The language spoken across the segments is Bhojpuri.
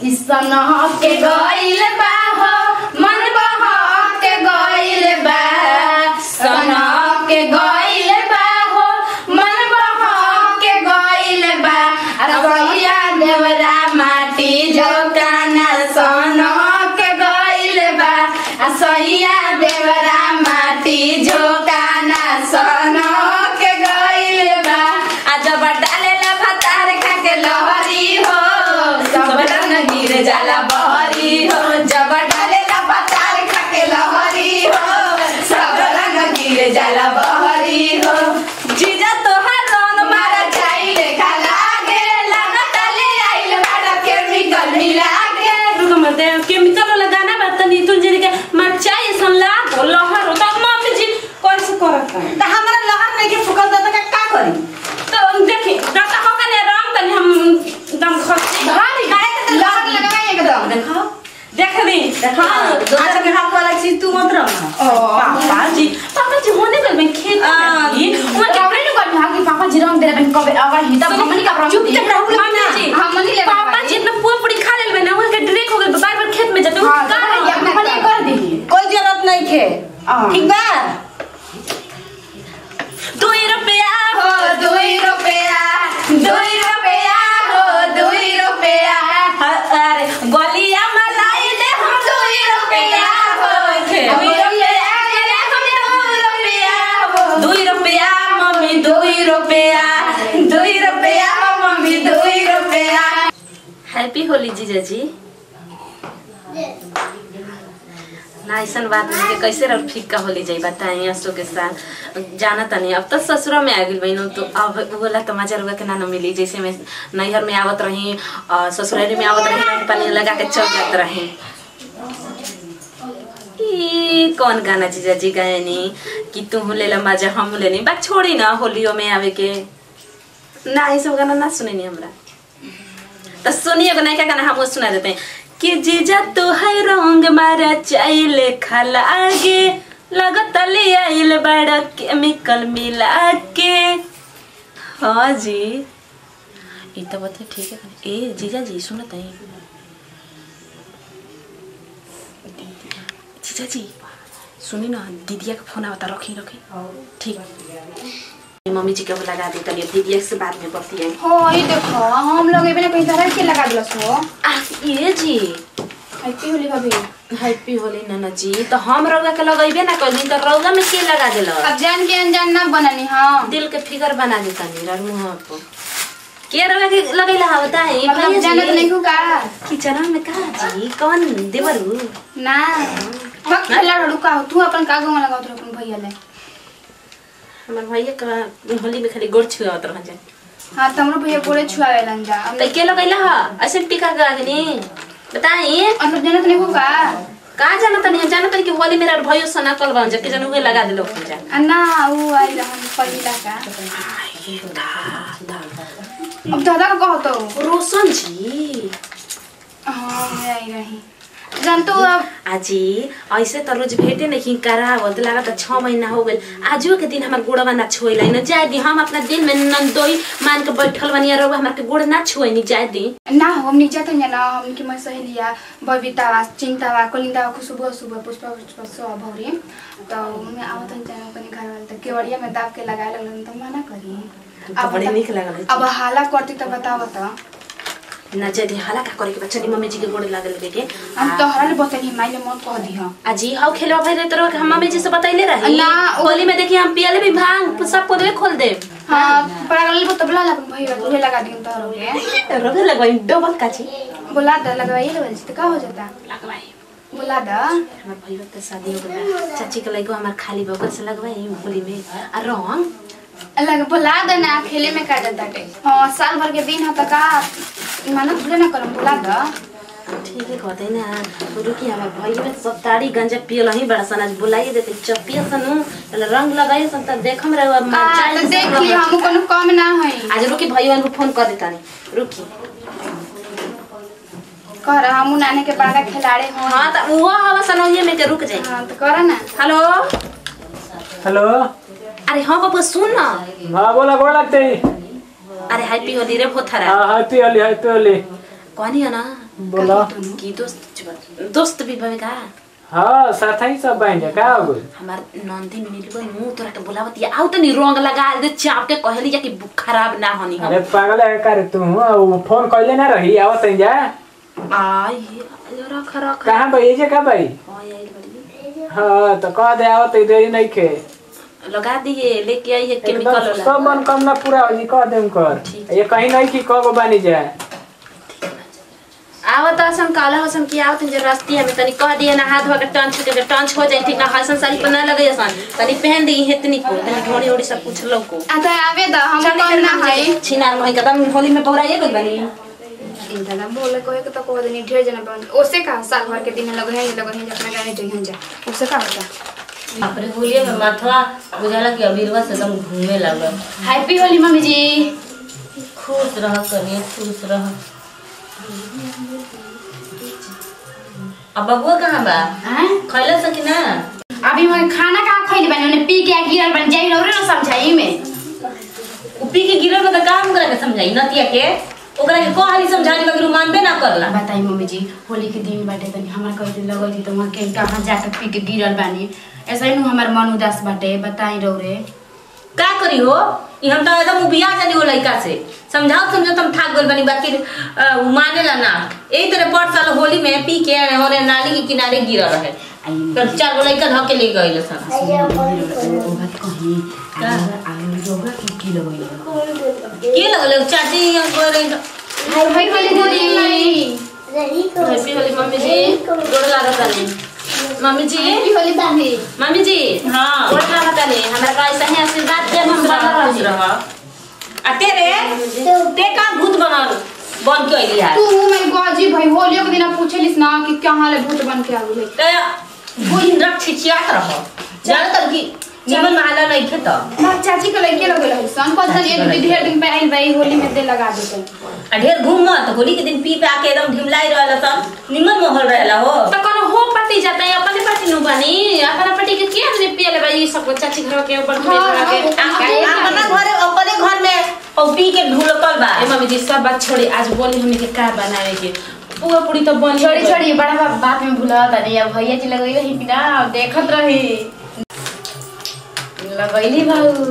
ईसन के गइल बा हो मन बह के गइल बा सन के गइल बा हो मन बह के गइल बा रसोईया देवरा माटी जोकाना सन के गइल बा रसोईया देवरा माटी जोकाना सन के गइल बा आ जब डालेला भतार खा के लहरी हो सब रंग गिर जाला बहरी हो जब डालेला भतार खा के लहरी हो सब रंग गिर जाला बहरी हो जीजा तोहार रंग मारा जाई लेखा लागे लागत ले आइल बाड़ा केमिकल मिला के रुको मत दे केमिकल वाला गाना बा तनी तुम जे के मरचाई ऐसन लाग हो लहर हो त मम्मी जी कैसे करत है त हमरा लहर नहीं के फुकल त का का करी तो देखी दाता हो कने रंग तनी हम दम खसी भारी लहर लगाए एकदम देखो देख दी देखो अच्छा के हाथ वाला चीज तू मत रख पापा जी पापा जी होने गल में खेत आ, में वो कबरे नु कर भागी पापा जी रंग दे बन कबे अगर ही तब हमनी का रंग चुपचाप रहू लोग ना। जी हमनी ले पापा जी इतना पूरा पूरी खा लेल ना वो के ड्रिंक हो गल बार बार खेत में जाते हां का का है अपने कर दी कोई जरूरत नहीं खे हाँ। ठीक बा दो रुपया हो दुई रुपया दुई रुपया हो दुई रुपया अरे गलिया मलाई दे हम दुई रुपया हो दुई रुपया ले हम दुई रुपया हो दुई रुपया मम्मी दुई रुपया दुई रुपया हो मम्मी दुई रुपया हैप्पी होली जीजा जी ना ऐसा बात नहीं कि कैसे रह फीका होली जाई बताई असो के साथ जाना तनी अब तो ससुरा में आ गई बहनों तो अब बोला तो मजा रुआ के ना न मिली जैसे मैं नैहर में आवत रही और ससुरारी में आवत रही रंग पानी लगा के चल जात रही ई कौन गाना जीजा जी गायनी कि तू ले ला मजा हम लेनी बात छोड़ी ना होलियो में आवे के ना ये सब गाना ना सुने नहीं हमरा तो सुनिए को नहीं क्या गाना हम वो सुना देते हैं कि जीजा तू है रंग मारा चाइले खलागे लगत ले आइल बड़ा केमिकल मिला के हाँ जी ये तो बता ठीक है ए जीजा जी सुनो तई जीजा जी सुनी ना दीदिया का फोन आवता रखी रखी ठीक मम्मी जी के वो लगा दी तनी दीदिया से बाद में बतियाई हो ये देखो हम लोग एबे ना कहीं तरह के लगा दिलस हो आ ये जी हैप्पी होली भाभी हैप्पी होली नाना जी तो हम रौदा के लगेबे ना कहीं तो रौदा में के लगा देल अब जान के अनजान ना बननी हम दिल के फिगर बना देता नी मुंह पर के रौदा के लगैला हा बताई मतलब जानत नहीं हूँ का किचन में का जी कौन देवरू ना वक्त खेला रुका हो तू अपन कागो में लगाओ तू अपन भैया ले हमर भैया का होली में खाली गोड़ छुआवत रह जाए हाँ तमरो भैया पूरे छुआवे लन जा अब तो के लगैला हा ऐसे टीका करा देनी बताई मतलब जानत नहीं हूँ का का जाना तनी जाना तनी कि होली मेरा भैया सना कल बन जा के जन उहे लगा देलो खन जा आ ना वो आई रहन पहिला का ये दादा अब दादा का कहो तो रोशन जी हाँ मैं आई रही जान तो अब आजी ऐसे त रोज भेटे नहीं करावत लागत छ महीना हो गइल आजो के दिन हमर गोड़वा ना छोइला न जाय दी हम अपना दिल में नंदोई मान के बैठल बनिया रहो हमर के गोड़ ना छोइनी जाय दी ना हम नीचे थे ना हम की मैं सहेलिया बबीता चिंता वा कोलिंदा को सुबह सुबह पुष्पा पुष्पा सो भौरी तो मैं आवत हन जाने अपने घर वाले तो केवड़िया में दाब के लगाए लगलन तो मना करी तो बड़ी बता- नीक लागल अब हाला करती तो बताओ तो ना जाय दी हाला का करे के बच्चा मम्मी जी के गोड़ लागल बेटे हम तो हरल बतनी माइले मत कह दी हां आजी हाउ खेलवा भाई रे तोरा के हम मम्मी जी से बतैले रही ना, उ- होली में देखी हम पियले भी भांग सब पोदवे खोल दे हां पागल बो तो बुला ला भैया उहे लगा दी तो रोगे रोगे लगवाई डबल काची बुला दे लगवाइए ले तो का हो जाता लगवाई बुला दे हमर भैया के शादी हो गइल चाची के लइको हमर खाली बगल से लगवाई होली में आ रंग लग बुला दे ना खेले में का जाता टे हां साल भर के दिन ह त का माना भूले ना करम बुला दे ठीक है कहते ना रुकी हमार भैया में सब ताड़ी गंजा पियल ही बड़ा सन आज बुलाइए देते चपिया सनु पहले रंग लगाइए सन तब देखम रहे अब आ, तो देख ली हम कोनो कम ना है आज रुकी भैया को फोन कर देता नहीं रुकी कर हम नाने के बड़ा खिलाड़ी हो हाँ तो वो हवा सनोइए में के रुक जाए हाँ तो कर ना हेलो हेलो अरे हाँ बाबू सुन ना हाँ बोला गोड़ लगते ही अरे हैप्पी होली रे भोथरा हाँ हैप्पी होली हैप्पी होली कहनी है ना बोला कि दोस्त दोस्त भी बने का हाँ साथ ही सब बहन जा का हो गइल हमार नंदी मिली मुंह तोरा के बोलावत या आउ तनी रंग लगा दे चाप के कहली जा कि बुक खराब ना होनी हम अरे पागल है का रे तू वो फोन कइले ना रही आवत ही जा आई रख रख कहाँ भाई जे का भाई आई आई बड़ी हाँ तो कह दे आवत ही देरी नहीं खे लगा दिए लेके आई है एकदम केमिकल सब वाला मन कम ना पूरा हो जी कह देम कर ठीक ये कहीं नहीं कि कब बनी जाए आवत असन काला हसन की आवत जे रस्ती हमें तनी कह दिए ना हाथ वगैरह टंच के टंच हो जाए ठीक ना हसन साड़ी पर ना लगे असन तनी पहन दी हेतनी को तनी ढोड़ी ओड़ी सब पूछ लो को आ त आवे द हम कौन ना है छिनार में कदम होली में पौराइए गइल बनी दादा बोले कोई के तो कह देनी ढेर जना बन ओसे का साल भर के दिन लगे हैं लगे हैं अपना गाने जइहन जा ओसे का होता अपने होलिये में माथवा बुझाला कि अबीरवा से एकदम घूमे लागल हैप्पी होली मम्मी जी खुश रह कनिए खुश रह अब बबुआ कहाँ बा हैं खैला से कि ना अभी मैं खाना का खइले बनी ओने पी के गिरल बन जाई रौरे ना समझाई में उ पी के गिरल में तो काम ओकरा के समझाई नतिया के ओकरा के कहली समझानी मगर उ मानबे ना करला बताई मम्मी जी होली के दिन बाटे तनी हमरा कह दिन लगल थी तो वहाँ के कहाँ जाके पी के गिरल बानी ऐसा ही नु हमार मन उदास बाटे बताई रौरे का करी हो ई हम तो एकदम उबिया जानी हो लइका से समझाओ समझो तुम थाक गइल बनी बाकी अ, उ मानेला ना एही तरह पर साल होली में पी के होने नाली के किनारे गिरल रहे आई तो चार गो लइका धके ले गइल सन ओ बात कही आलू रोगा की की लगई के लगल चाची गोरे हाय होली दीदी हैप्पी होली मम्मी जी गोड़ लागत नहीं मम्मी जी हैप्पी होली दादी मम्मी जी हाँ। गोड़ लागत नहीं हमरा का ऐसा ही आशीर्वाद दे हम खुश बना रह खुश रही रह आ तेरे ते का भूत बनल बन के अइली है तू मैं गॉजी भाई होलियो के दिन पूछलिस ना कि कहाँ ले भूत बन के आगु ते बुन रख छिचियात रह जान तब की निमन माला नहीं खे तो ना चाची के लड़के लगे रही सन पता नहीं एक दिन ढेर दिन पे आइल भाई होली में दे लगा देते आ ढेर घूम मत होली के दिन पी पे आके एकदम ढिमलाई रहला सब निमन माहौल रहला हो तो कोनो हो पार्टी जाता है अपने पार्टी नु बनी अपना पार्टी के के हमने पियले भाई सब चाची घर के ऊपर में हाँ, के हाँ, आ- हाँ, आ- अपना घरे अपने घर में औ पी के ढुलकल बा ए मम्मी जी सब बात छोड़ी आज बोली हमें के का बनावे के पुआ पूरी तो बन छोड़ी छोड़ी बड़ा बाप बात में भूला तनी अब भैया जी लगई रही कि ना देखत रही लगैली भाऊ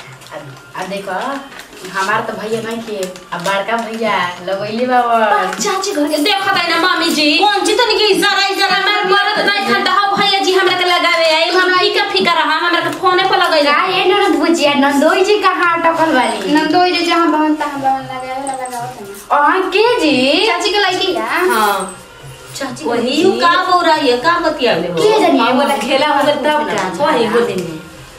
आ देखो हमार तो भैया नहीं के अब बड़का भैया लगैली बाबा चाची घर के देखत है ना मम्मी जी कौन ची तनी के इशारा इशारा हमार मरद नहीं खाता हो भैया जी हमरा के लगावे आई हम फीका फीका रहा हमरा के फोने पर लगई का ये ननद बुझिया नंदोई जी कहाँ अटकल वाली नंदोई जी जहाँ बहन तहाँ बहन लगावे ला लगावत है और के जी चाची के लड़की है हां चाची वही उ का बोरा ये का बतियाले हो के जानी ये बोला खेला हो गए तब का वही बोले ने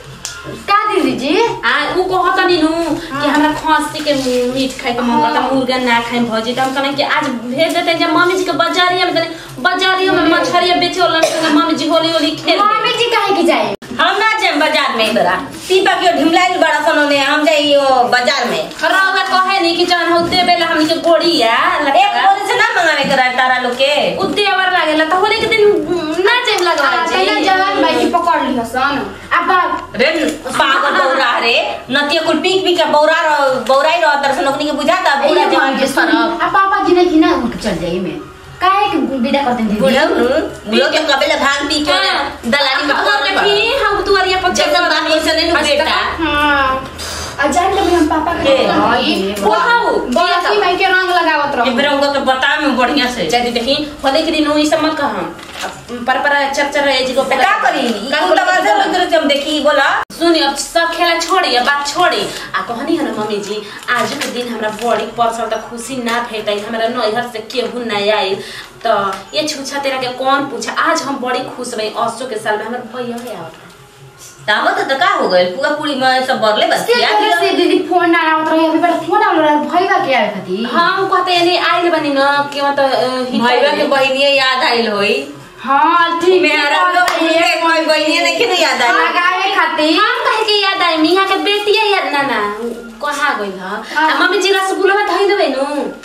का दीदी जी आ उ कहत नी नु कि हमरा खस्सी के मीट खाए के मन करता मुर्गा ना खाए भौजी त हम कहने कि आज भेज देते जब मम्मी जी के बाजारिया में तनी बाजारिया में मछरिया बेचे वाला संगे मम्मी जी होली होली खेल मम्मी जी काहे की जाए हम ना जाए बाजार में इधर पीपा के ढिमलाई बड़ा सन ने हम जाई वो बाजार में रौदा कहे नी कि जान होते बेला हमनी के गोड़िया एक बोरे से ना मंगावे के रहा तारा लोग के उद्देवर लागेला त होली के दिन ना जाए लगवा पहले जवान भाई की पकड़ ली हसन अब बाप रे पागल बौरा रे नतिया कुल पीक पीक के बौरा रह बौराई रह तरह से नौकरी के बुझाता बूढ़ा जवान के सरब अब पापा जी ने की ना उनके चल जाइए में काहे के विदा करते हैं दीदी बुढ़ऊ नु लोग के कबेले भांग पी के दलाली में कर ले देखी हम तुअरिया पर जगन बात वैसे नहीं नु बेटा हाँ आ जान तभी हम पापा के के? ओहाऊ बरसी भाई के रंग लगावत एक रहो बेर उनका के बता में बढ़िया से जदी देखी होली के दिन ई सब मत कहम पर पर चर चर रहे जी को तो का करी ई कुल तो बात है उधर हम देखी बोला सुनी अब सब खेला छोड़ी अब बात छोड़ी आ कहनी है ना मम्मी जी आज के दिन हमरा बड़ी परसल त खुशी ना भेटै हमरा नैहर से केहू ना आइल तो ये छुछा तेरा के कौन पूछा आज हम बड़ी खुश रही असो के साल में हमर भैया है आवत तावत तो का हो गइल पूरा पूरी में सब बरले बस से तरह से दीदी फोन ना आवत रही अभी बड़ा फोन आवल रहा भाई बा के आवे खाती हम कहते यानी आइल बनी न के मतलब भाईवा के बहिनिया याद आइल होई हां ठीक मेरा लोग के कोई बहिनिया नहीं के याद आइल लगावे खाती हम कहे के याद आई मिया के बेटिया याद ना ना कहा गइल ह आ मम्मी जी रसगुल्ला धइ देबै नु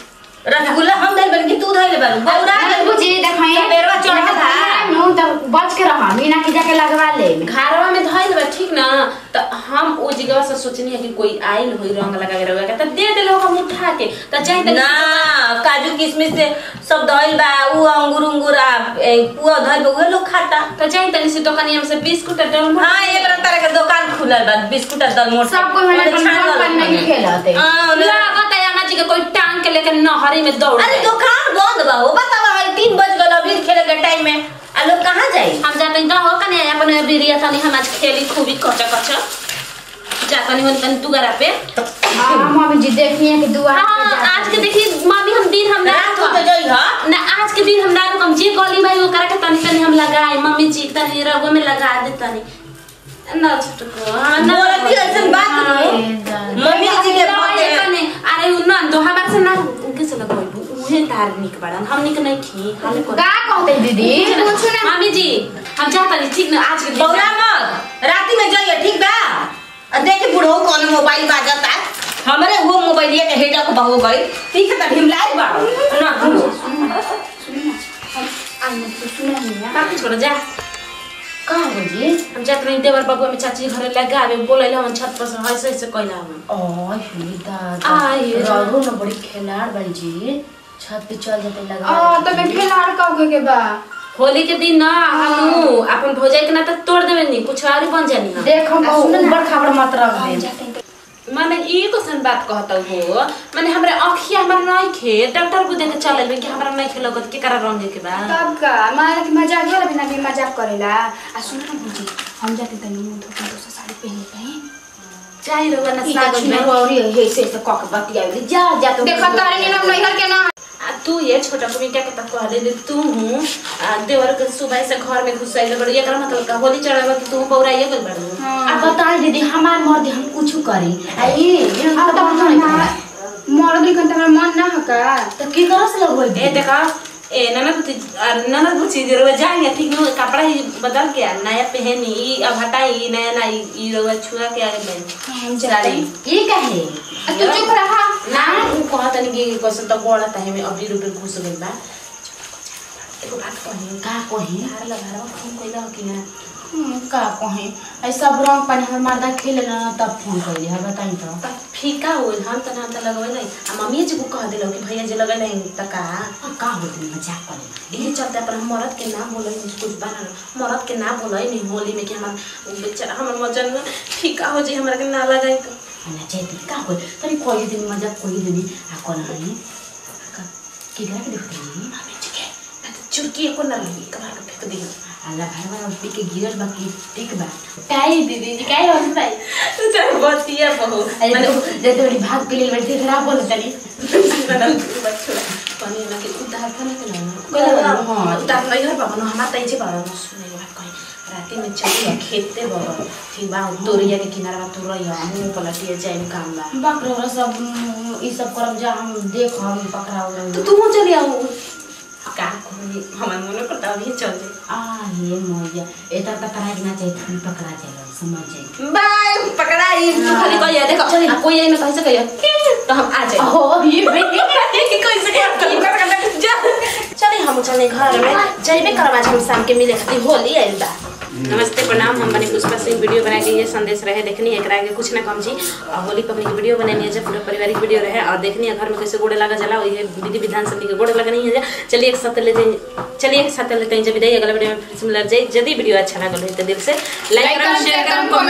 रसगुल्ला हम धइल बन कि तू धइल बन बौरा अरे बुझी देखाई सबेरवा चढ़ था नु त बच के रहा मीना के जाके लगवा ले घरवा में धइल बा ठीक ना त हम ओ जगह से सोचनी है कि कोई आइल होई रंग लगा के रंग के त दे देलो हम उठा के त चाहे त ना काजू किशमिश से सब धइल बा उ अंगूर अंगूर आ ए, पुआ धइल बा उहे लोग खाता त चाहे तनी से दुकानिया में से बिस्कुट डल हाँ एक तरह के दुकान खुलल बा बिस्कुट आ दलमोट सब कोई मैंने अपन पर नहीं खेलते हाँ, ना। लागत है अम्मा जी के कोई टांग के लेके नहरी में दौड़ अरे दुकान बंद बा हो बतावा है तीन बज गल अभी खेले के टाइम में आ लोग कहाँ जाई हम जाते हैं हो कने अपन बिरिया तनी हम आज खेली खूबी कचा कचा जाता नहीं होनी तनी दुगरा पे हां मम्मी जी देखिए कि दुआ हाँ आज के देखी मम्मी हम दिन हम ना रात को तो जाई हा ना आज के दिन हम ना हम जे कहली भाई वो करा के तनी तनी हम लगाए मम्मी जी तनी रगो में लगा दे तनी ना छुटको हाँ ना बोलती ऐसन बात नहीं मम्मी जी के लगाए बोलते तनी अरे उ ना तो हमार से ना उनके से लगोई उहे तार निक बड़न हम निक नहीं थी हाले को का कहते दीदी पूछो ना मम्मी जी हम जाता नहीं ठीक ना आज के दिन बौरा मत राती में जाइए ठीक बा आ देखी बुढ़ऊ कौन मोबाइल बाजता हमरे वो मोबाइल के हेडा को बहु गई ठीक है त ढिमलाई बा ना तू आने तो सुना नहीं है बाकी छोड़ जा का हो जी हम जात रही देवर बाबू में चाची घरे लगा आवे बोले हम छत पर से ऐसे ऐसे कहला हम ओ हिदा आई रे। रघु न बड़ी खिलाड़ बन जी छत पे चल जाते लगा आ तो मैं खिलाड़ कहो के बा होली के दिन ना हम अपन भौजाई के ना तो तोड़ देवे नहीं कुछ और बन जानी हम देख हम ऊपर खबर मत रख दे माने ई क्वेश्चन बात कहता हो माने हमरे आँखिया हमरा नहीं खे डॉक्टर को देखे चलल कि हमरा नहीं खे लगत के करा रंग के बा तब का मारा कि मजाक वाला बिना भी मजाक करेला आ सुन ना बुझी हम जाते तनी मुंह धो के दोसर साड़ी पहन के चाही रवा ना ई सागत छिन में रोरी हे से से कक बतिया जा जा तो देखा तारे ने हम नैहर के ना आ तू ये छोटा भूमिका के तक कह दे तू हूँ आ देवर के सुबह से घर में घुसाइल बड़ ये कर मतलब का होली चढ़ावा कि तू पौराइए गल बड़ अब बताई दीदी हमार मर्द हम कुछ करी आई हम तो नहीं मर्द दिन कंत हमरा मन ना हका तो की करस लगोई ए देखा ए ननद बुची ननद बुची जे रोज जाएंगे ठीक न कपड़ा ही बदल के आ, नया पहनी ई अब हटाई नया नया ई रोज छुआ के आगे में हम साड़ी जाते ई काहे आ तू चुप रहा ना उ कहत नहीं कि कैसे तो गोड़ा ताहे में अभी रुपए घुस गइल बा एगो बात कही का कही यार लगा फोन कइला हो कि ना हम्म, का कही ऐ सब रंग पानी हमर मर्दा खेले ना तब फोन कर दिया बताई तो त फीका होइल हम त नाम त लगबै नहीं आ मम्मी जी को कह दिलो कि भैया जी लगै नहीं त का आ, का होती मजाक करे यही चलते अपन हम मरद के नाम बोलै नहीं कुछ बना मरद के नाम बोलै नहीं होली में कि हमर बेचारा हमर मजन में फीका हो जी हमरा के ना लगाई तो ana jadi ka ko tani ko yi din maja ko yi din a ko na ni ka ki ga ke देखते ni मम्मी जी के मैं तो चुटकी को ना लगी कबार के फेंक दी अल्लाह भाई वाला उठी के गिरल बाकी ठीक बा काई दीदी जी काई हो भाई तू तो बतिया बहु अरे तो जे तो भाग के लिए बैठे खराब बोल तनी पानी ना के उतार खाने के ना कोला हाँ उतार नहीं हो बाबा ना हमार तई जे बाबा ना सुने बात कही राती में चली खेते बाबा ठीक बा तोरिया के किनारा बा तोरिया मुंह पलटिया जाए काम बा बकरे वाला सब उम, ई सब करब जा हम देख हम पकड़ा तो वाला तू चली आओ का कोई हमार मन करता अभी चल जाए आ ये मोया एता तक करा के ना चाहिए तुम पकड़ा जाए समझ जाए बाय पकड़ाई तू खाली कहिया देखो चली। आ, कोई आई ना कहीं से कहिया तो हम आ जाए ओ ये कोई से चले हम चले घर में जैबे करब आज हम शाम के मिले खातिर होली आइल बा नमस्ते प्रणाम हम बने पुष्पा सिंह वीडियो बना के ये संदेश रहे देखनी है एकरा के कुछ ना कम जी और होली पर हमनी वीडियो बनानी है जब पूरा पारिवारिक वीडियो रहे और देखनी है घर में कैसे गोड़े लगा जला ये विधि विधान सब के गोड़े लगनी है चलिए एक साथ लेते हैं चलिए एक साथ लेते हैं जब विदाई अगला वीडियो में फिर से मिल जाए यदि वीडियो अच्छा लगा तो दिल से लाइक लाइक करो करो, शेयर शेयर करो करो,